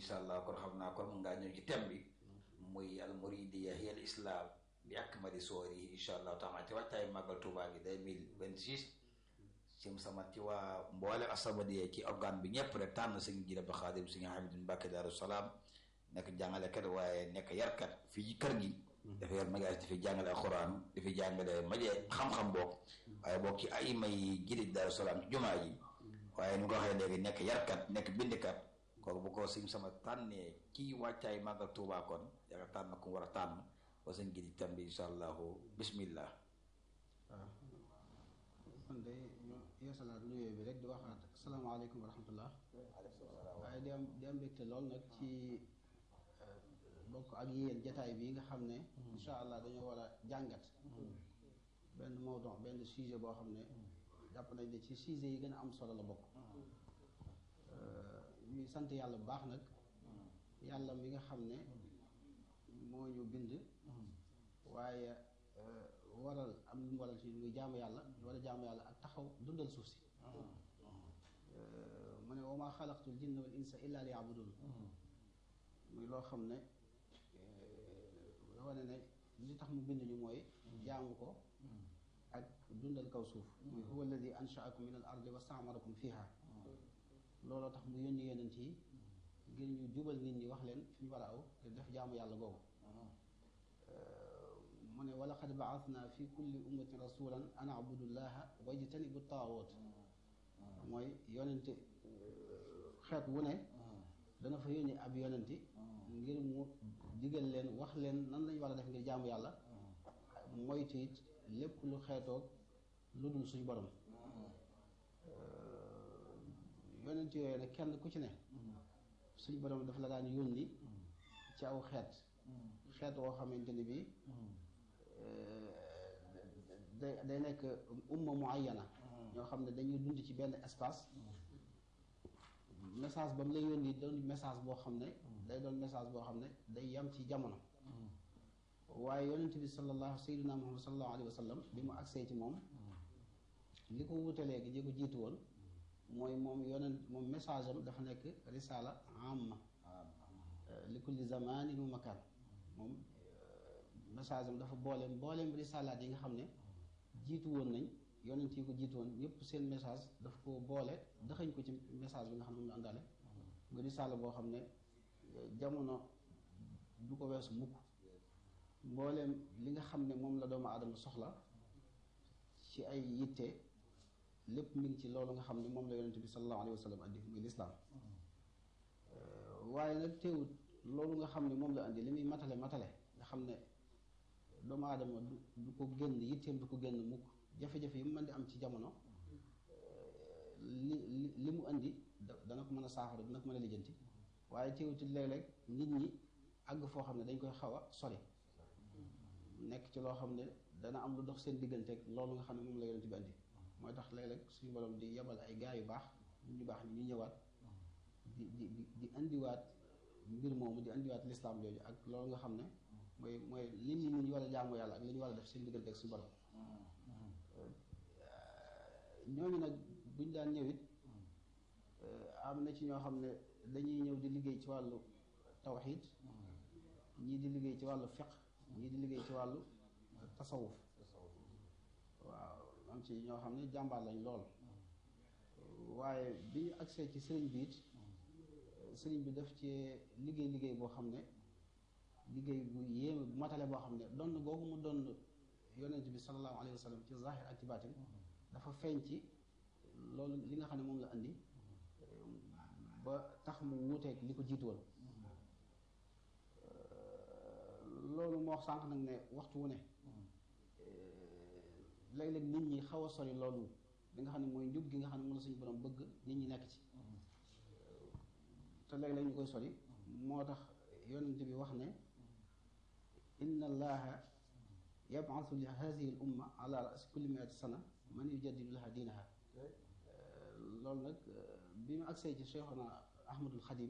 incha allah kon xam naa kon mun ngaa ñëw ci thème bi muy al muridiya hiya al islam bi akmali soori incha allah taala ci waxtaay màggal Tuubaa gi 2026 sim sama ci waa mboole As-Samadiyya ci organe bi ñëpp rek tànn sëñ Jiili Abdu Xaadim sëñ Hamidou Mbàkke Daaru Salaam nekk jàngalekat waaye nekk yarkat fii ci kër gi dafa yor magaas di fi jàngale alxuraan di fi jàngale maje xam-xam boog waaye boog ci ay may gidi Daaru Salaam ci jumaa ji waaye ni ko waxee léegi nekk yarkat nekk bindikat kooku bu ko sëñ sama tànnee ci wàccaay màggal Tuubaa kon yaakaar tànn ku war a tànn wa sëñ gidi tam bi insha allahu bismillah waaw kon de ñu yeesalaat nuyoo bi rek di waxaat asalaamaaleykum wa rahmatullah waaye di am di am mbégte lool nag ci bokk ak yéen jataay bi nga xam ne insha allah dañoo war a jàngat benn mawdon benn sujet boo xam ne jàpp nañ ne ci sujet yi gën a am solo la bokk ñuy sant yàlla bu baax nag yàlla mi nga xam ne moo ñu bind waaye waral am lu mu waral ci muy jaamu yàlla war a jaamu yàlla ak taxaw dundal suuf si mu ne wa maa xalaqtul jinna wal insa illa li yabudun muy loo xam ne wane ne li tax mu bind ñu mooy jaamu ko ak dundal kaw suuf muy huwa alladi anshaakum min al ardi wa staamarakum fiha looloo tax mu yónni yonent yi ngir ñu jubal nit ñi wax leen fi ñu war a aw te def jaamu yàlla googu mu ne wa laqad baasna fi kulli ummatin rasulan an abudullaha wajtanibu taawoot mooy yonente xeet wu ne dana fa yónni ab yonenti ngir mu digal leen wax leen nan lañ war a def ngir jaamu yàlla moytu it lépp lu xeetoog lu dul suñ borom yonent yooyu nag kenn ku ci ne suñ borom dafa la daan yónni ci aw xeet xeet woo xamante ni bii day day nekk umma muayyana ñoo xam ne dañuy dund ci benn espace message ba mu lay yónni doon message boo xam ne day doon message boo xam ne day yam ci jamono waaye yonent bi sallallahu sayyidina muhammad sallallahu alayhi wa sallam bi mu agsee ci moom li ko wute léegi ñi ko jiitu woon mooy moom yonent moom message am dafa nekk risala amma li kulli zamanin wa makan moom message am dafa boole mbooleem risalaat yi nga xam ne jiitu woon nañ yonent yi ko jiitu woon ñëpp seen message daf ko boole daxañ ko ci message bi nga xam ne moom la àndaale nga risaala boo xam ne jamono du ko weesu mukk mbooleem li nga xam ne moom la doomu aadama soxla ci ay yitte lépp mi ngi ci loolu nga xam ne moom la yonent bi sallallahu alayhi wa sallam andi muy lislaam waaye nag teewut loolu nga xam ne moom la andi li muy matale matale nga xam ne doomu aadama du du ko génn yitteem du ko génn mukk jafe-jafe yi mu mën di am ci jamono li li li mu andi dana ko mën a saafara dana ko mën a lijjanti waaye teewuti léeg-léeg nit ñi àgg foo xam ne dañ koy xaw a sori nekk ci loo xam ne dana am lu dox seen digganteeg loolu nga xam ne moom la yonent bi andi mooy tax léeg-léeg suñu borom di yebal ay gaa yu baax ñu baax ñu ñëwaat di di di di indiwaat mbir moomu di indiwaat lislaam jooju ak loolu nga xam ne mooy mooy li nit ñi ñu war a jaamu yàlla ak li ñu war a def seen diggante ak suñu borom ñooñu nag buñ daan ñëwit am na ci ñoo xam ne dañuy ñëw di liggéey ci wàllu tawxiid ñii di liggéey ci wàllu fiq ñii di liggéey ci wàllu tasawuf waaw am ci ñoo xam ne jàmbaar lañ lool waaye bi ñu agsee ci sëriñ bi it sëriñ bi daf ci liggéey liggéey boo xam ne liggéey bu yéeme bu matale boo xam ne donn googu mu donn yonent bi sallallahu alayhi wa sallam ci zahir ak ci baatin dafa feeñ ci loolu li nga xam ne moom la andi ba tax mu wuuteeg li ko jiitu woon loolu moo wax sànq nag ne waxtu wu ne léeg-léeg nit ñi xaw a sori loolu li nga xam ne mooy njub gi nga xam ne moom la suñu borom bëgg nit ñi nekk ci te léeg-léeg ñu koy sori moo tax yonent bi wax ne inna allaha yab'athu li hadhihi al umma ala ra'si kulli mi'ati sana man yujaddidu laha diinaha loolu nag bi mu agsee ci Cheikhuna Ahmadul Xadim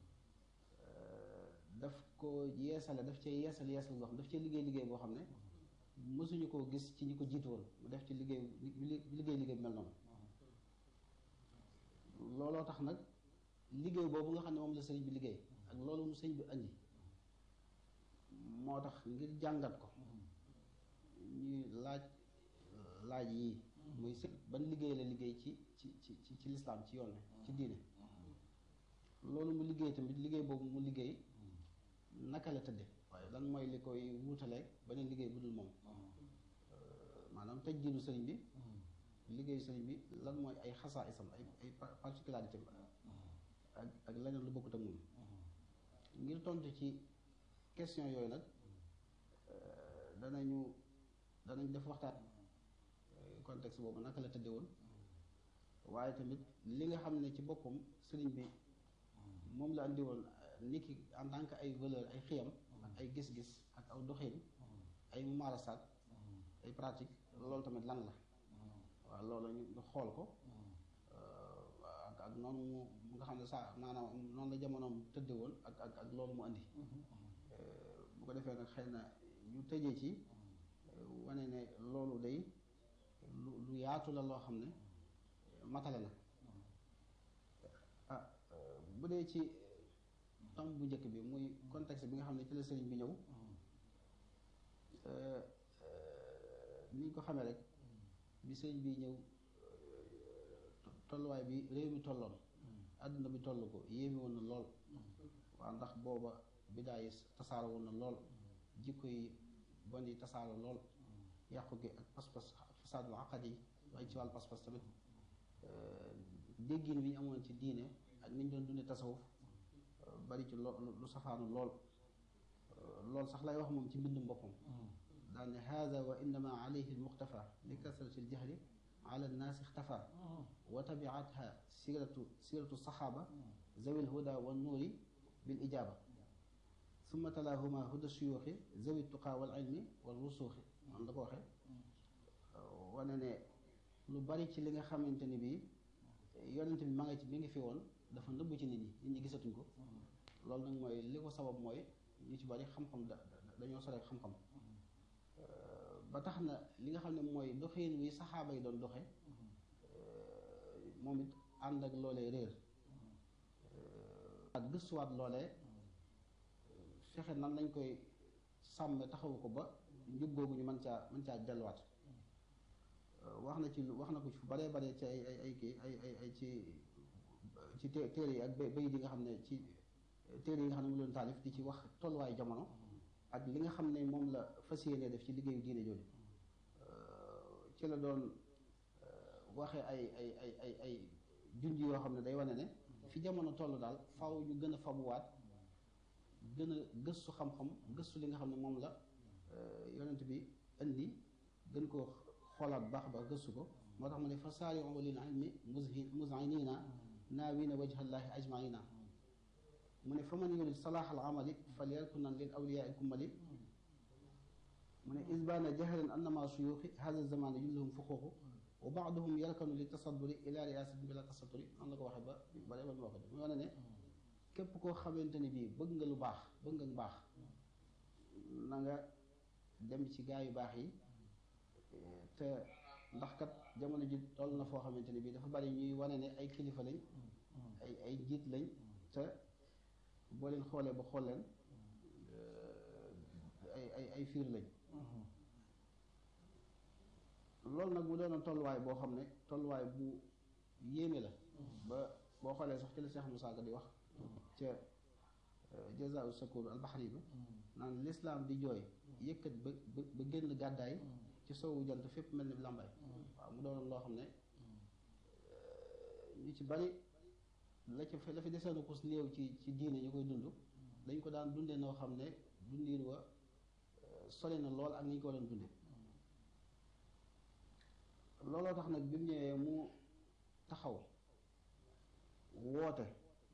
daf ko yeesale daf cee yeesal yeesal boo xam daf cee liggéey liggéey boo xam ne mësuñu koo gis ci ñi ko jiitu woon mu def ci liggéey liggéey liggéey bi mel noonu looloo tax nag liggéey boobu nga xam ne moom la sëriñ bi liggéey ak loolu mu sëñ bi andi moo tax ngir jàngat ko ñuy laaj laaj yii muy sëñ ban liggéey la liggéey ci ci ci ci ci lislaam ci yoon ci diine loolu mu liggéey tamit liggéey boobu mu liggéey naka la tëdde waaye lan mooy li koy wuutaleeg beneen liggéey bu dul moom maanaam tëj jiinu sëriñ bi liggéeyu sëriñ bi lan mooy ay xasaa isam ay ay particularité ak ak leneen lu bokkut ak moom ngir tontu ci question yooyu nag danañu danañ def waxtaan contexte boobu naka la tëdde woon waaye tamit li nga xam ne ci boppam sëriñ bi moom la andi woon nit ki en tant que ay valeur ay xiyam ak ay gis-gis ak aw doxin ay mumaarasaat ay pratique loolu tamit lan la waaw loolu ñu xool ko ak ak noonu mu nga xam ne saa maanaam noonu la jamonoom tëdde woon ak ak ak loolu mu andi bu ko defee nag xëy na ñu tëjee ci wane ne loolu day lu lu yaatu la loo xam ne matale na ah bu dee ci tomb bu njëkk bi muy contexte bi nga xam ne ci la sëriñ bi ñëw ni ñu ko xamee rek bi sëriñ bi ñëw tolluwaay bi réew mi tolloon àdduna bi toll ko yéeme woon na lool waa ndax booba bidaa yi tasaaro woon na lool jikko yi bon yi tasaaro lool yàqu gi ak pas-pas fasaadul aqad yi waaye ci wàllu pas-pas tamit déggin bi ñu amoon ci diine ak ni ñu doon dundee tasawuf bari ci lo lu safaanu lool lool sax lay wax moom ci mbindum boppam daal ne hada wa innama alayhi almuqtafa li kasrati aljahli ala annaasi ixtafa wa tabiatha siratu siratu saxaaba zawi alhuda wa nuuri bil ijaaba summa talaahuma huda suyuuxi zawi tuqaa wal ilmi wal rusuuxi man la ko waxee wane ne lu bari ci li nga xamante ni bii yonent bi ma nga ci mi ngi fi woon dafa nëbb ci nit ñi nit ñi gisatuñ ko loolu nag mooy li ko sabab mooy ñu ci bari xam-xam da dañoo sore xam-xam ba tax na li nga xam ne mooy doxin wi saxaaba yi doon doxe moom it ànd ak loolee réer ak gëstuwaat loolee fexe nan lañ koy sàmme taxawu ko ba njub googu ñu mën caa mën caa delluwaat wax na ci wax na ko ci fu baree bare ci ay ay ay kii ay ay ay ci ci téere yi ak bay bay di nga xam ne ci téere yi nga xam ne mu leen taalif di ci wax tolluwaay jamono ak li nga xam ne moom la fas yéene def ci liggéeyu diine jooju ci la doon waxee ay ay ay ay ay junj yoo xam ne day wane ne fi jamono toll daal faaw ñu gën a fabuwaat gën a gëstu xam-xam gëstu li nga xam ne moom la yonent bi indi gën koo xoolaat baax baax gëstu ko moo tax mu ne fa saari'u lil ilmi muzinina naawina wajhallahi ajmaina mu ne fa man yurid salaax al amali falyarkunan lil awliyaa kummali mu ne isbaana jahran annama suyuuxi hada zamane julluhum fuquuqu wa baaduhum yarkanu li tasadduri ila riasatin bila tasadduri noonu la ko waxee ba bare ba mu wax mu wane ne képp koo xamante ni bii bëgg nga lu baax bëgg nga lu baax na nga dem ci gaa yu baax yi te ndax kat jamono ji toll na foo xamante ni bii dafa bari ñuy wane ne ay kilifa lañ ay ay njiit lañ te boo leen xoolee ba xool leen ay ay ay fiir lañ loolu nag mu doonoon tolluwaay boo xam ne tolluwaay bu yéeme la ba boo xoolee sax ci la Cheikh Moussa Ka di wax ca jazaau sakoor albaxari ba naan lislaam di jooy yëkkat ba ba génn gàddaay ci soowu jant fépp mel ni làmbaay waaw mu doonoon loo xam ne ñu ci bari la ci la fi deseenu kus néew ci ci diine ñu koy dund dañ ko daan dundee noo xam ne dundiin wa sori na lool ak ni ñu ko doon dunde looloo tax nag bi mu ñëwee mu taxaw woote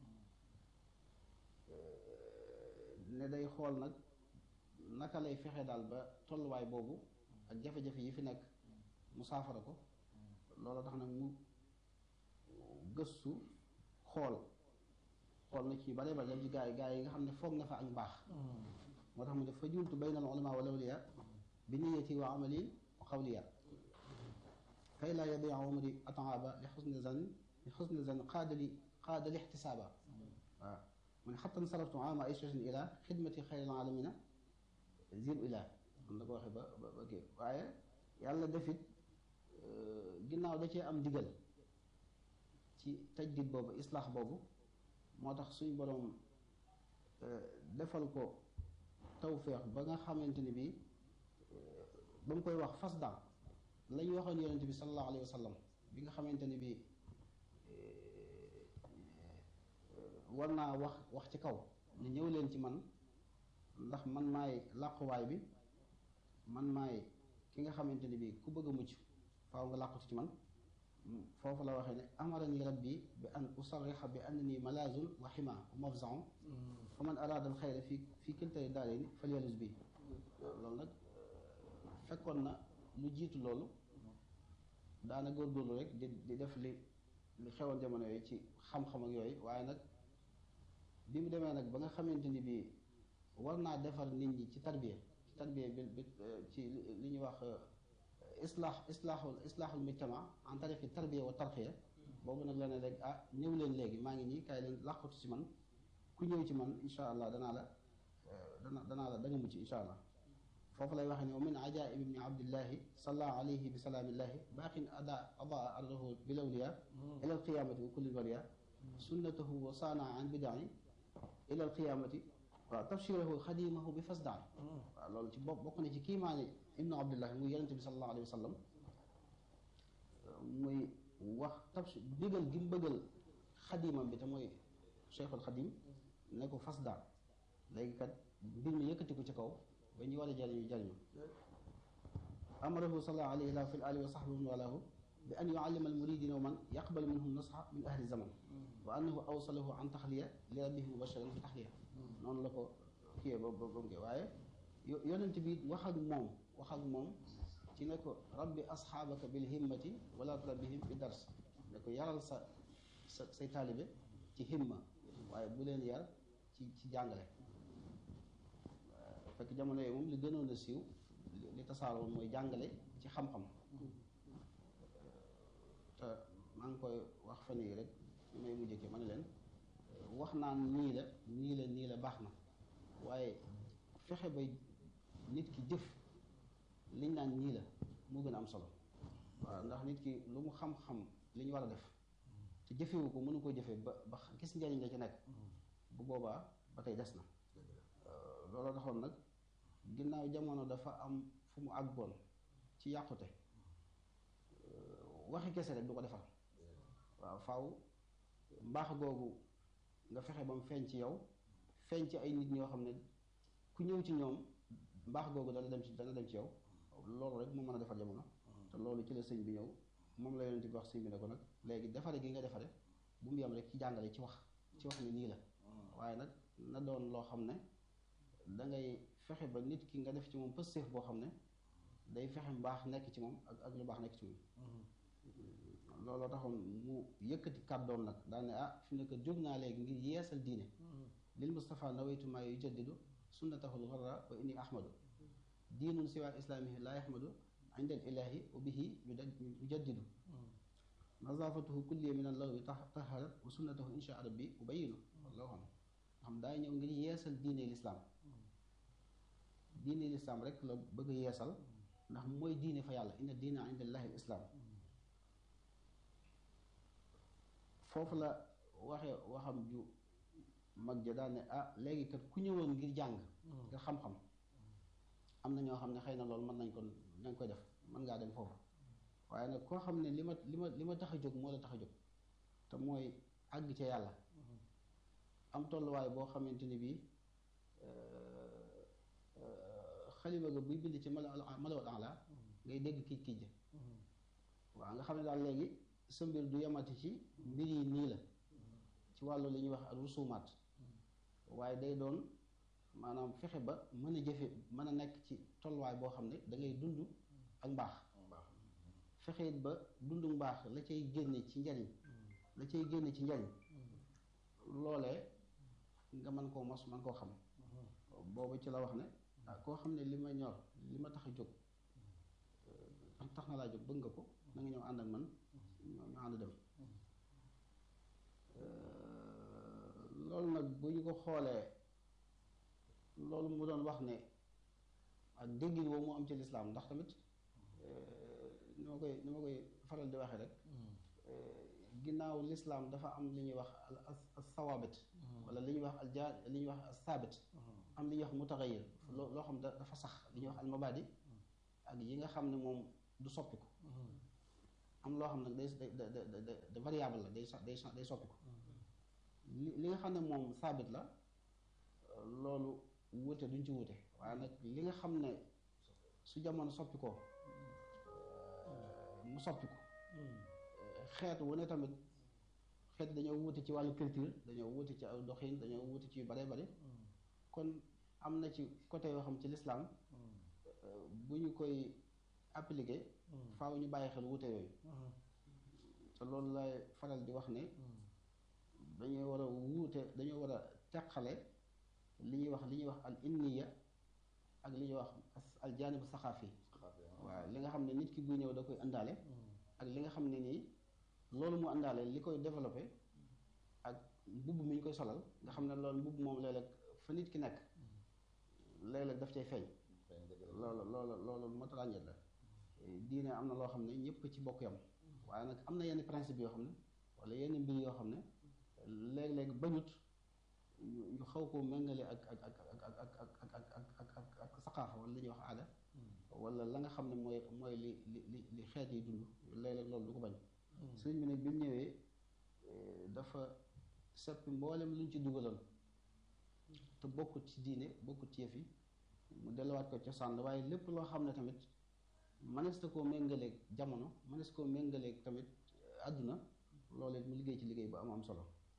ne day xool nag naka lay fexe daal ba tolluwaay boobu ak jafe-jafe yi fi nekk mu saafara ko looloo tax nag mu gëstu xool xool na ci bare bare dem ci gaa yi gaa yi nga xam ne foog na fa ak mbaax moo tax mu def fa jultu bayna al ulama wal awliya bi niyati wa amali wa xawliya kay laa yadia umri ataaba li xusni zan li xusni zan qaadali qaadali ixtisaaba waaw mu ne xattan saraftu ama aysatin ila xidmati xayril alamina zib ila am na ko waxee ba ba ba kii waaye yàlla defit ginnaaw da cee am ndigal ci tajdid boobu islaax boobu moo tax suñ boroom defal ko tawféex ba nga xamante ni bii ba mu koy wax fas daan la ñu waxoon yonent bi sallallahu alayhi wa sallam bi nga xamante ni bii war naa wax wax ci kaw ne ñëw leen ci man ndax man maay làquwaay bi man maay ki nga xamante ni bii ku bëgg a mucc faaw nga làqutu ci man foofu la waxee ne amarani rabbi bi an usarrixa bi annani malazun wa xima wa mafzaun fa man araada al xayra fi fi kiltay daarayni falyalus bi loolu nag fekkoon na lu jiitu loolu daana góorgóorlu rek di di def li li xewoon jamono yooyu ci xam-xam ak yooyu waaye nag bi mu demee nag ba nga xamante ni bii war naa defar nit ñi ci tarbiya ci tarbiya bi bi ci li ñuy wax islaax islaaxul islaaxul mujtama en tariqi tarbiya wa tarxiya boobu nag la ne rek ah ñëw leen léegi maa ngi nii kaay leen làqatu ci man ku ñëw ci man insha allah danaa la dana danaa la da nga mucc insha allah foofu lay waxee ne wa min ajaib ibni abdillahi salla alayhi bi salaamillahi baaqin ada adaa ardahu bil awliya ila alqiyamati wa kulli waliya sunnatahu wa saana an bidai ila alqiyamati waaw tafsirahu xadimahu bi fasdaan waaw loolu ci bopp bokk na ci kiimaani ibnu abdillahi muy yonente bi salallahu alayhi wa sallam muy wax tafsir bëggal gi mu bëggal xadimam bi te mooy cheikhul xadim ne ko fasdaan léegi kat mbir mi yëkkati ko ci kaw ba ñu war a jariñu jariñu amarahu sallallahu alayhi wa fi alihi wa sahbihi walahu bi an yuallima almuridina wa man yaqbalu minhum nasha min ahli zaman wa annahu awsalahu an taxliya li rabbihi mubashiran fi taxliya noonu la ko kiyee ba ba mu waaye yonent bi wax ak moom wax ak moom ci ne ko rabbi asxaabaka bil himmati wala turabbihim bi dars ne ko yaral sa sa say taalibe ci himma waaye bu leen yar ci ci jàngale fekk jamono yooyu moom li gënoon a siiw li tasaaroon mooy jàngale ci xam-xam te maa ngi koy wax fan yii rek li may mujjee ki ma ne leen wax naan nii la nii la nii la baax na waaye fexe ba nit ki jëf liñ naan nii la moo gën a am solo waaw ndax nit ki lu mu xam-xam li ñu war a def te jëfewu ko mënu ko jëfe ba ba gis njariñ la ci nekk bu boobaa ba tey des na loolu taxoon nag ginnaaw jamono dafa am fu mu àggoon ci yàqute waxi kese rek du ko defar waaw faaw mbaax googu nga fexe ba mu feeñ ci yow feeñ ci ay nit ñoo xam ne ku ñëw ci ñoom mbaax googu dana dem ci dana dem ci yow loolu rek moo mën a defar jamono te loolu ci la sëñ bi ñëw moom la yonent bi wax sëñ bi ne ko nag léegi defare gi nga defare bu mu yem rek ci jàngale ci wax ci wax ni nii la waaye nag na doon loo xam ne da ngay fexe ba nit ki nga def ci moom pëstéef boo xam ne day fexe mbaax nekk ci moom ak ak lu baax nekk ci moom looloo taxoon mu yëkkati kàddoom nag daal ne ah fi mu nekk jóg naa léegi ngir yeesal diine lil Mustafa nawaytu maa yujaddidu sunnatahul gharra wa inni ahmadu diinun siwa islaamihi laa yahmadu inda al ilahi wa bihi yujaddidu nazafatuhu kulliya min allawi taharat wa sunnatahu insha rabbi ubayinu loo xam xam daa ñëw ngir yeesal diine lislaam diine lislaam rek la bëgg yeesal ndax mooy diine fa yàlla inna diina inda allahi al islaam foofu la waxe waxam ju mag ja daal ne ah léegi kat ku ñëwoon ngir jàng ngir xam-xam am na ñoo xam ne xëy na loolu mën nañ ko nañ koy def mën ngaa dem foofu waaye nag koo xam ne li ma li ma li ma tax a jóg moo la tax a jóg te mooy àgg ca yàlla am tolluwaay boo xamante ni bii xalima ga buy bind ci mala malawal ala ngay dégg kiij kiij ja waaw nga xam ne daal léegi sa mbir du yamati ci mbir yi nii la ci wàllu li ñuy wax ak rusumaat waaye day doon maanaam fexe ba mën a jëfe mën a nekk ci tolluwaay boo xam ne da ngay dund ak mbaax fexe it ba dundu mbaax la cay génne ci njariñ la cay génne ci njariñ loolee nga mën koo mos mën koo xam boobu ci la wax ne ah koo xam ne li ma ñor li ma tax a jóg tax na laa jóg bëgg nga ko na nga ñëw ànd ak man ñu ànd dem loolu nag bu bu ñu ko xoolee loolu mu doon wax ne ak déggin woowu mu am ci lislaam ndax tamit ni ma koy ni ma koy faral di waxee rek ginnaaw lislaam dafa am li ñuy wax al sawaabit wala li ñuy wax al jaar li ñuy wax al saabit am li ñuy wax mutaxayir loo loo xam dafa sax li ñuy wax al mabadi ak yi nga xam ne moom du soppiku am loo xam nag day day day variable la day day day soppiku li li nga xam ne moom saabit la loolu wuute duñ ci wuute waaye nag li nga xam ne su jamono soppi ko mu soppiku xeet wu ne tamit xeet dañoo wuute ci wàllu culture dañoo wuute ci aw doxin dañoo wuute ci yu bare bare kon am na ci côté yoo xam ci lislaam bu ñu koy appliquer faaw ñu bàyyi xel wuute yooyu te loolu lay faral di wax ne dañoo war a wuute dañoo war a teqale li ñuy wax li ñuy wax al inniya ak li ñuy wax al jaanibu saxaafi waaw li nga xam ne nit ki buy ñëw da koy àndaale ak li nga xam ne nii loolu mu àndaale li koy développé ak mbubb mi ñu koy solal nga xam ne loolu mbubb moom léeg-léeg fa nit ki nekk léeg-léeg daf cay feeñ loolu loolu loolu moo tax ràññeet la diine am na loo xam ne ñëpp ci bokk yam waaye nag am na yenn principe yoo xam ne wala yenn mbir yoo xam ne léeg-léeg bañut ñu xaw koo méngale ak ak ak ak ak ak ak ak ak ak saqaafa wala li ñuy wax aada wala la nga xam ne mooy mooy li li li li xeet yi dund léeg-léeg loolu du ko bañ sëriñ bi nag bi mu ñëwee dafa seppi mboolem luñ ci dugaloon te bokkut ci diine bokkut ci yëf yi mu delluwaat ko cosaan waaye lépp loo xam ne tamit mënees na koo méngaleeg jamono mënees koo méngaleeg tamit àdduna loolu it mu liggéey ci liggéey bu am am solo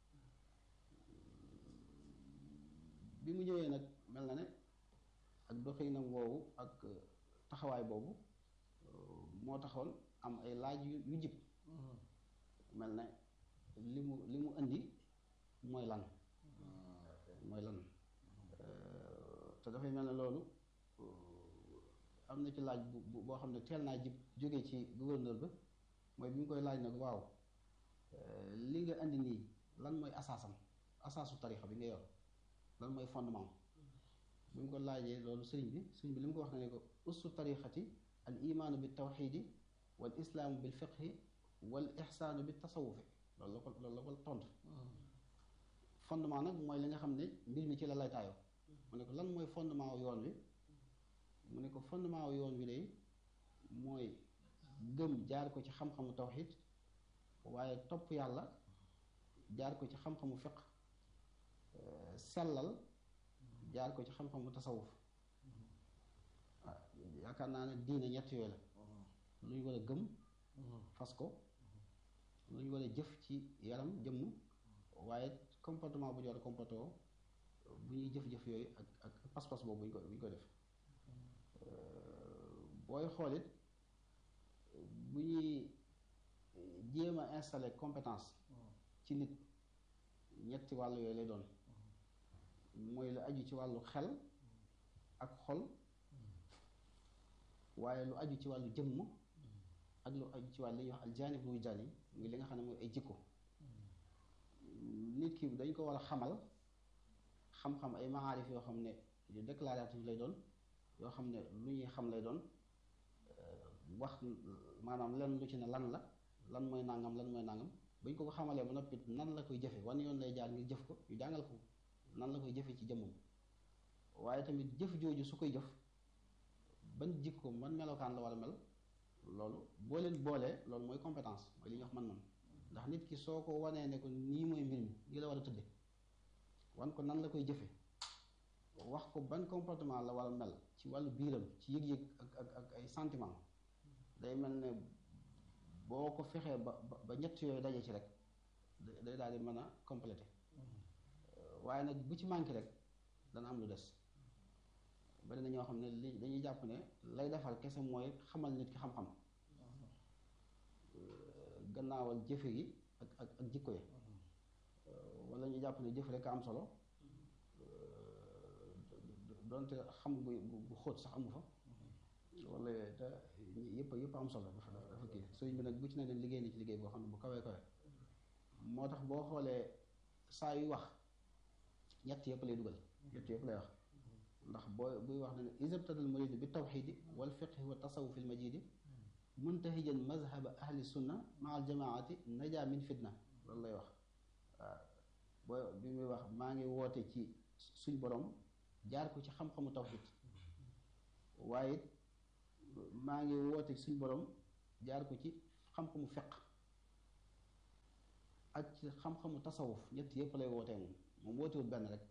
bi mu ñëwee nag mel na ne ak doxinam woowu ak taxawaay boobu moo taxoon am ay laaj yu yu jib mel ne li mu li mu indi mooy lan mooy lan te dafay mel ne loolu am na ci laaj bu boo xam ne teel naa jib jóge ci gouverneur ba mooy bi mu koy laaj nag waaw li nga indi nii lan mooy asaasam asaasu tarixa bi nga yor lan mooy fondement bi mu ko laajee loolu sëriñ bi sëriñ bi li mu ko wax ne ne ko ussu tarixati al imaanu bi tawxidi wal islaamu bil fiqhi wal ixsaanu bi tasawufi loolu la ko loolu la ko tontu fondement nag mooy li nga xam ne mbir mi ci la lay taayoo mu ne ko lan mooy fondement wu yoon wi mu ne ko fondement wu yoon wi day mooy gëm jaar ko ci xam-xamu tawxid waaye topp yàlla jaar ko ci xam-xamu fiq sellal jaar ko ci xam-xamu tasawuf waaw yaakaar naa ne diine ñett yooyu la lu ñu war a gëm fas ko lu ñu war a jëf ci yaram jëmm waaye comportement bu ñu war a comporté woo bu ñuy jëf-jëf yooyu ak ak pas-pas boobu bu ñu ko bu ñu ko def booy xoolit bu ñuy jéem a installer compétence ci nit ñetti wàll yooyu lay doon mooy lu aju ci wàllu xel ak xol waaye lu aju ci wàllu jëmm ak lu aju ci wàllu li ñuy wax aljaanib lu wujdaani muy li nga xam ne mooy ay jikko nit ki dañ ko war a xamal xam-xam ay maarif yoo xam ne yu déclaratif lay doon yoo xam ne lu ñuy xam lay doon wax maanaam lenn lu ci ne lan la lan mooy nangam lan mooy nangam bañ ko ko xamalee ba noppi nan la koy jëfe wan yoon lay jaar ngir jëf ko ñu jàngal ko nan la koy jëfe ci jëmmam waaye tamit jëf jooju su koy jëf ban jikko ban melokaan la war a mel loolu boo leen boolee loolu mooy compétence mooy li ñuy wax man-man ndax nit ki soo ko wanee ne ko nii mooy mbir mi ngi la war a tëdde wan ko nan la koy jëfe wax ko ban comportement la war a mel ci wàllu biiram ci yëg-yëg ak ak ak ay sentiment day mel ne boo ko fexee ba ba ñett yooyu daje ci rek day daal di mën a complété waaye nag bu ci manqué rek dana am lu des bari na ñoo xam ne li dañuy jàpp ne lay defar kese mooy xamal nit ki xam-xam gannaawal jëfe gi ak ak ak jikko yi wala ñu jàpp ne jëf rek a am solo donte xam bu bu xóot sax amu fa wala te yëpp yëpp am solo dafa dafa kii sëriñ bi nag bu ci ne leen liggéey ni ci liggéey boo xam ne bu kawee kawe moo tax boo xoolee saa yu wax ñett yëpp lay dugal ñett yëpp lay wax ndax booy buy wax ne isabtadal muridu bi tawxidi wal fiqhi wa tasawufi l majidi muntahijan mazhaba ahli sunna maa al jamaati naja min fitna loolu lay wax waaw booy bi muy wax maa ngi woote ci suñ borom jaar ko ci xam-xamu tawxid waaye it maa ngi woote ci suñ borom jaar ko ci xam-xamu fiq ak ci xam-xamu tasawuf ñett yëpp lay wootee moom moom wootewul benn rek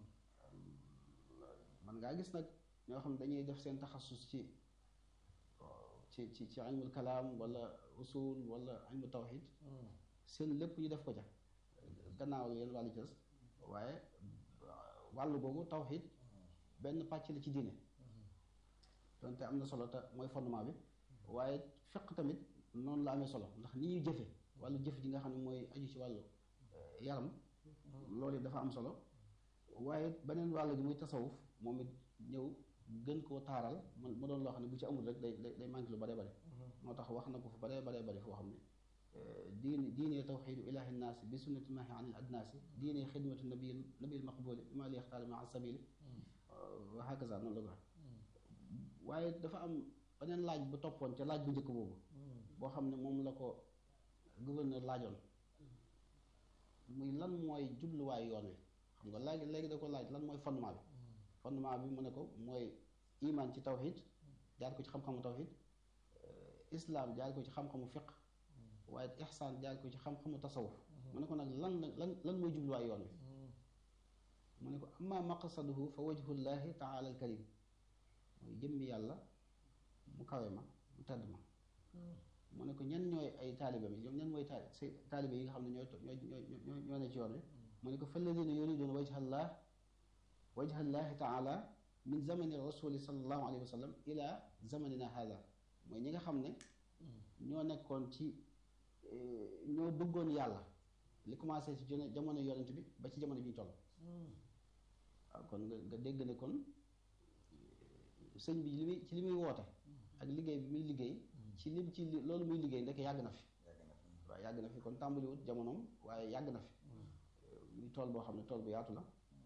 man ngaa gis nag ñoo xam ne dañuy def seen taxasus ci ci ci ci ilmul kalaam wala usul wala ilmu tawxid seen lépp ñu def ko ca gannaaw leen wàllu cës waaye wàllu googu tawxid benn pàcc la ci diine donte am na solo te mooy fondement bi waaye fiq tamit noonu la amee solo ndax ni ñuy jëfe wàllu jëf ji nga xam ne mooy aju ci wàllu yaram loolu it dafa am solo waaye beneen wàll gi muy tasawuf moom it ñëw gën koo taaral man mu doon loo xam ne bu ci amul rek day day manqué lu bare bare moo tax wax na ko fu bare bare bare foo xam ne diine diine tawxidu ilahi nnaasi bi sunnati mahi anil adnaasi diine xidmatu nabil nabil maqbuli bi ma li yaxtaar maa sabili wa hakaza noonu la ko waaye dafa am beneen laaj bu toppoon ca laaj bu njëkk boobu boo xam ne moom la ko gouverneur laajoon muy lan mooy jubluwaayu yoon wi xam nga léegi léegi da ko laaj lan mooy fondement bi fondement bi mu ne ko mooy iman ci tawxid jaar ko ci xam-xamu tawxid islam jaar ko ci xam-xamu fiq waaye ihsaan jaar ko ci xam-xamu tasawuf mu ne ko nag lan lan lan mooy jubluwaayu yoon wi mu ne ko amma maqsaduhu fa wajhullahi taala al karim mooy jëmmi yàlla mu kawe ma mu tedd ma mu ne ko ñan ñooy ay taalibe mi ñoom ñan mooy taali taalibe yi nga xam ne ñooy ñooy ñooy ñoo ne ci yoon wi mu ne ko falladina yuriduna wajhallah wajhallahi taala min zamani rasuli sallallahu alayhi wa sallam ila zamanina hada mooy ñi nga xam ne ñoo nekkoon ci ñoo bëggoon yàlla li commencé ci jamono yonent bi ba ci jamono bi ñu toll waaw kon nga nga dégg ne kon sëñ bi li muy ci li muy woote ak liggéey bi muy liggéey ci lim ci loolu muy liggéey ndek yàgg na fi waaw yàgg na fi kon tàmbaliwut jamonoom waaye yàgg na fi muy tool boo xam ne tool bu yaatu la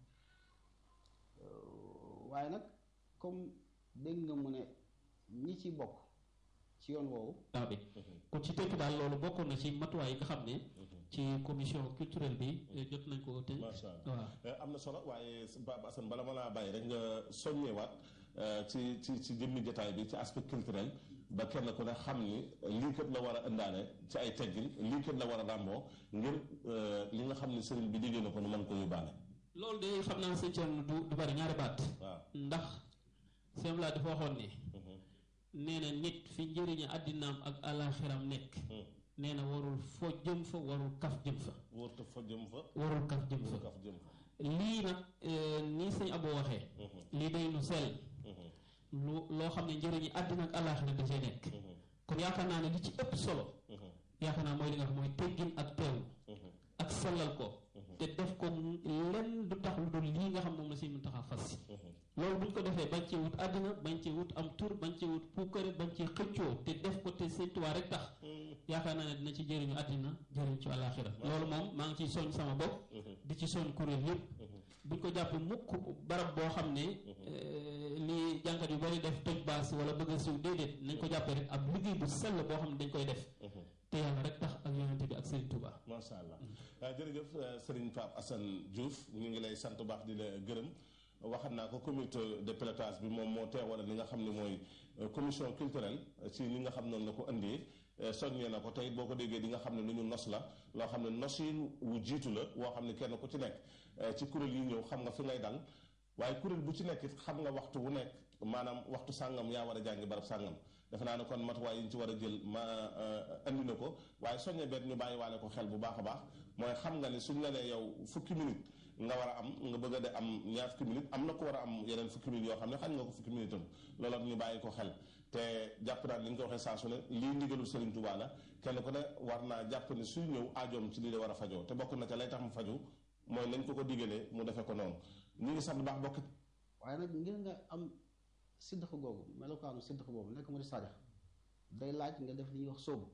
waaye nag comme dégg nga mu ne ñi ci bokk ci yoon woowu daa bi kon ci tënk daal loolu bokkoon na ci matuwaay yi nga xam ne ci commission culturelle bi jot nañ ko tënk macha allah am na solo waaye Baba Assane bala ma laa bàyyi rek nga soññewaat ci ci ci jëmmi jotaay bi ci aspect culturel ba kenn ku ne xam ni lii kat la war a indaale ci ay teggin lii kat la war a ràmboo ngir li nga xam ne sëriñ bi diggee na ko nu mën ko yóbbaale loolu de xam naa sëñ Thierno du du bari ñaari baat waaw ndax sëñ laa dafa waxoon ne nee na nit fi njëriñu àddinaam ak alaxiram nekk nee na warul fo jëm fa warul kaf jëm fa wërta fa jëm fa warul kaf jëm fa kaf jëm fa lii nag nii sëñ Abo waxee lii day lu sell lu loo xam ne njëriñu àddina ak alaxira da cee nekk kon yaakaar naa ne li ci ëpp solo yaakaar naa mooy li nga xam mooy teggin ak teewlu ak sellal ko te def ko lenn du tax lu dul lii nga xam moom la si mun tax a fas loolu buñ ko defee bañ cee wut àddina bañ cee wut am tur bañ cee wut puukare bañ cee xëccoo te def ko te Sëñ Tuubaa rek tax yaakaar naa ne dina ci jëriñu àddina jëriñ ci àllaaxira loolu moom maa ngi ciy soñ sama bopp di ci soñ kuréel yëpp buñ ko jàpp mukk barab boo xam ne li jànkat yu bari def toj baas wala bëgg a siw déedéet nañ ko jàppee rek ab liggéey bu sell boo xam ne dañ koy def te yàlla rek tax ak yonente bi ak Serigne Touba. macha allah jërëjëf Serigne Pape Assane Diouf ñu ngi lay sant baax di la gërëm waxat naa ko comité de pilotage bi moom moo teewal li nga xam ne mooy commission culturelle ci li nga xam noonu la ko indee soññee na ko tey boo ko déggee di nga xam ne lu ñu nos la loo xam ne nosin wu jiitu la woo xam ne kenn ku ci nekk ci kuréel yi ñëw xam nga fi ngay dal waaye kuréel bu ci nekk it xam nga waxtu wu nekk maanaam waxtu sàngam yaa war a jàngi barab sàngam defe naa ne kon matuwaay yi ñu ci war a jël ma andi na ko waaye soññe bet ñu bàyyi waale ko xel bu baax a baax mooy xam nga ne suñ la nee yow fukki minute nga war a am nga bëgg a de am ñaar fukki minute am na ko war a am yeneen fukki minute yoo xam ne xañ nga ko fukki minute am loolu ñu bàyyi ko xel te jàpp naa ni nga ko waxee saa su ne lii ndigalul Serigne Touba la kenn ku ne war naa jàpp ne suy ñëw aajoom ci lii la war a fajoo te bokk na ca lay tax mu faju mooy nañ ko ko digalee mu defee ko noonu ñu ngi sant baax bokk waaye nag ngir nga am siddax googu melokaanu siddax boobu nekk mu di sadex day laaj nga def li ñuy wax sóobu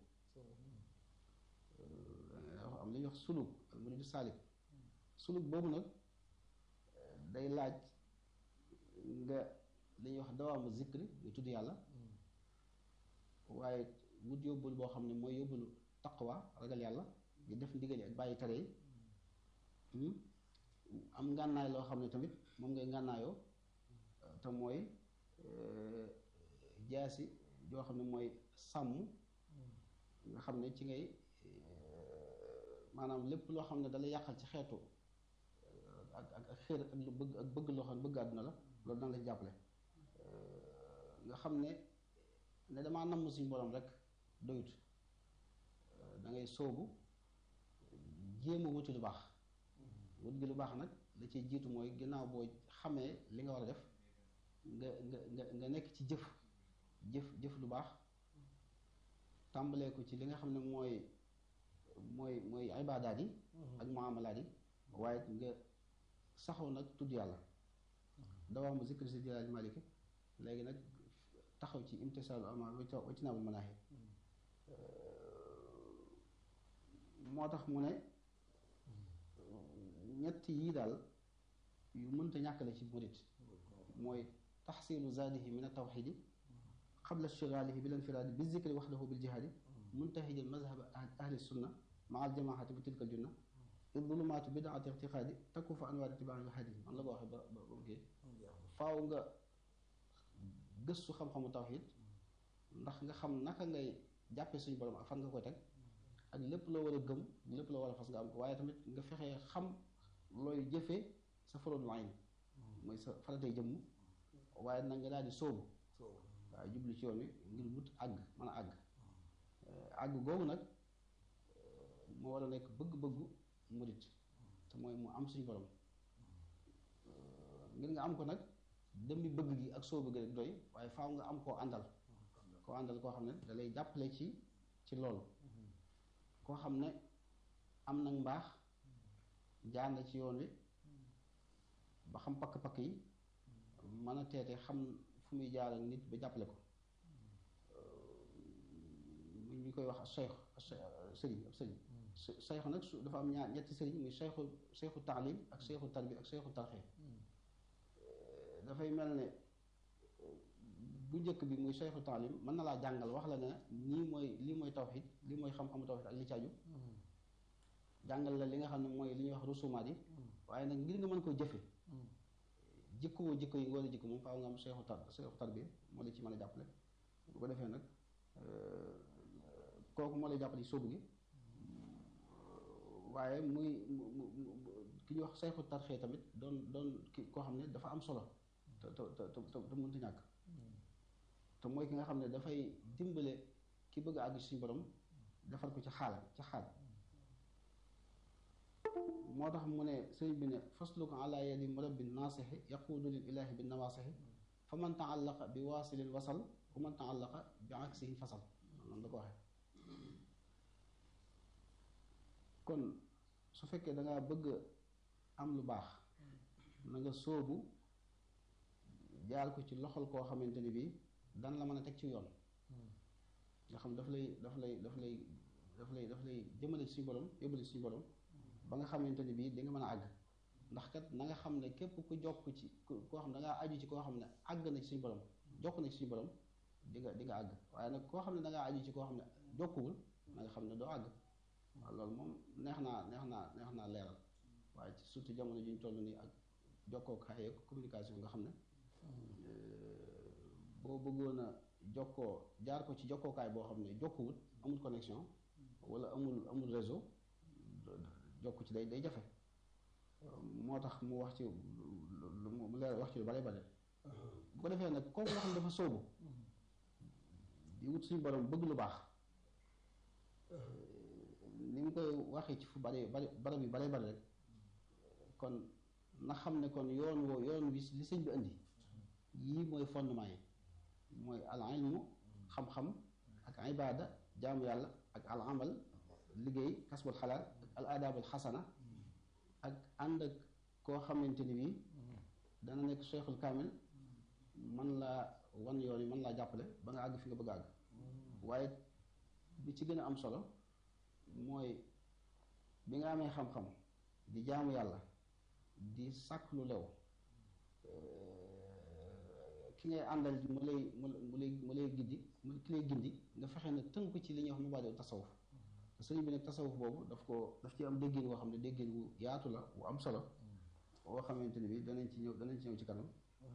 am li ñuy wax suluk mu di saalik suluk boobu nag day laaj nga li ñuy wax dawaamu zikri nga tudd yàlla waaye wut yóbbul boo xam ne mooy yóbbulu taqwa ragal yàlla di def ndigali ak bàyyi tere yi am ngànnaay loo xam ne tamit moom ngay ngànnaayoo te mooy jaasi joo xam ne mooy sàmm nga xam ne ci ngay maanaam lépp loo xam ne dalay yàqal ci xeetu ak ak ak xéer ak lu bëgg ak bëgg loo xam ne bëgg àdduna la loolu dana la ci jàppale nga xam ne ne damaa namm suñu borom rek doyut da ngay sóobu jéem a wuti lu baax wut gi lu baax nag la ciy jiitu mooy ginnaaw boo xamee li nga war a def nga nga nga nga nekk ci jëf jëf jëf lu baax tàmbalee ko ci li nga xam ne mooy mooy mooy ibaadaat yi ak muamalaat yi waaye nga saxoo nag tudd yàlla dawaa mu zikri si jalaali maliki léegi nag taxaw ci imtisaalu amaar wa ci naabul manaahi moo tax mu ne ñett yii daal yu mënta ñàkk la ci murit mooy taxsilu zaadihi min altawxidi qabla ishtigaalihi bil infiraadi bi zikri waxdahu bil jihaadi muntahijal mazhab ahli sunna maa al jamaati bi tilka junna id zulumaatu bidaati irtiqaadi takku fa anwaar itibaahi wa hadi man la ko waxee ba ba ba kii faaw nga gëstu xam-xamu tawxid ndax nga xam naka ngay jàppe suñu borom ak fan nga koy teg ak lépp loo war a gëm lépp loo war a fas nga am ko waaye tamit nga fexee xam looy jëfee sa faroodul ayn mooy sa faratay jëmm waaye nag nga daal di sóobu waaw jublu ci yoon wi ngir wut àgg mën a àgg àgg googu nag moo war a nekk bëgg-bëggu murit te mooy mu am suñu borom ngir nga am ko nag dem bi bëgg gi ak sóobu gi rek doy waaye faaw nga am koo àndal koo àndal koo xam ne da lay jàppale ci ci loolu koo xam ne am nag mbaax jaar na ci yoon wi ba xam pakk-pakk yi mën a teete xam fu muy jaar ak nit ba jàppale ko ñu koy wax cheikh sëriñ ab sëriñ cheikh nag su dafa am ñaar ñetti sëriñ muy cheikhu cheikhu taalim ak cheikhu tarbi ak cheikhu tarxee dafay mel ne bu njëkk bi muy cheikhu taalim mën na laa jàngal wax la ne nii mooy lii mooy tawxid lii mooy xam-xamu tawxid ak li ci aju jàngal la li nga xam ne mooy li ñuy wax rusumaat yi waaye nag ngir nga mën koo jëfe jikko woo jikko yi nga war a jikko moom faaw nga am cheikhu tar cheikhu tarbiya moo la ci mën a jàppale bu ko defee nag kooku moo lay jàppale ci sóobu gi waaye muy ki ñuy wax cheikhu tarxee tamit doon doon ki koo xam ne dafa am solo te te te te mënta ñàkk te mooy ki nga xam ne dafay dimbale ki bëgg a àgg ci suñu borom defal ko ci xaal ci xaal moo tax mu ne sëriñ bi ne fasluko ala yadi murabbin naasixi yaquudu lil ilahi bi nawaasixi fa man taallaqa bi waasilin wasal wa man taallaqa bi aksihi fasal noonu la ko waxee kon su fekkee da ngaa bëgg am lu baax na nga sóobu jaar ko ci loxol koo xamante ni bii dan la mën a teg ci yoon nga xam daf lay daf lay daf lay daf lay daf lay jëmale ci suñu borom yóbbale ci suñu borom ba nga xamante ni bii di nga mën a àgg ndax kat na nga xam ne képp ku jokk ci koo xam ne da ngaa aju ci koo xam ne àgg na ci suñu borom jokk na ci suñu borom di nga di nga àgg waaye nag koo xam ne da ngaa aju ci koo xam ne jokkuwul na nga xam ne doo àgg waaw loolu moom neex naa neex naa neex naa leeral waaye ci surtout jamono ji ñu toll nii ak jokkookaay ak communication nga xam ne boo bëggoon a jokkoo jaar ko ci jokkookaay boo xam ne jokkuwul amul connexion wala amul amul réseau jokk ci day day jafe moo tax mu wax ci mu leer wax ci lu bare bare bu ko defee nag kooku nga xam ne dafa sóobu di wut suñu borom bëgg lu baax ni mu koy waxee ci fu bare bare barab yu bare bare rek kon na xam ne kon yoon woo yoon wi li sëñ bi indi yii mooy fondement yi mooy al ilmu xam-xam ak ibada jaamu yàlla ak al amal liggéey kasbul xalaal ak al adabul xasana ak ànd ak koo xamante ni bii dana nekk cheikhul kaamil man laa wan yoon yi mën laa jàppale ba nga àgg fi nga bëgg a àgg waaye bi ci gën a am solo mooy bi nga amee xam-xam di jaamu yàlla di sàkk lu lew ki ngay àndal mu lay mu mu lay mu lay gindi mu ki lay gindi nga fexe nag tënku ci li ñuy wax mubaadi'u tasawuf sëriñ bi nag tasawuf boobu daf ko daf ci am déggin woo xam ne déggin wu yaatu la wu am solo woo xamante ni bi danañ ci ñëw danañ ci ñëw ci kanam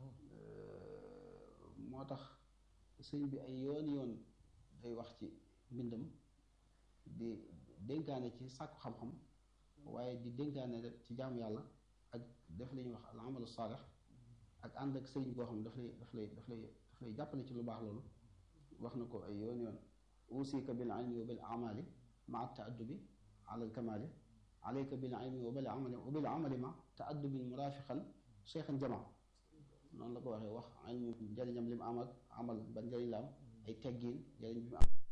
moo tax sëriñ bi ay yoon yoon day wax ci mbindam di dénkaane ci sàkku xam-xam waaye di dénkaane rek ci jaamu yàlla ak def la ñuy wax al amalu saalix ak ànd ak sëriñ boo xam ne daf lay daf lay daf lay daf lay jàppale ci lu baax loolu wax na ko ay yoon yoon usika bil ilmi wa bil amali maa taaddubi ala al kamali alayka bil ilmi wa bil amali wa bil amali ma taaddubin murafiqan cheikhan jama noonu la ko waxee wax ilmu njëriñam li mu am ak amal ban njëriñ la am ay teggiin njëriñ bi mu am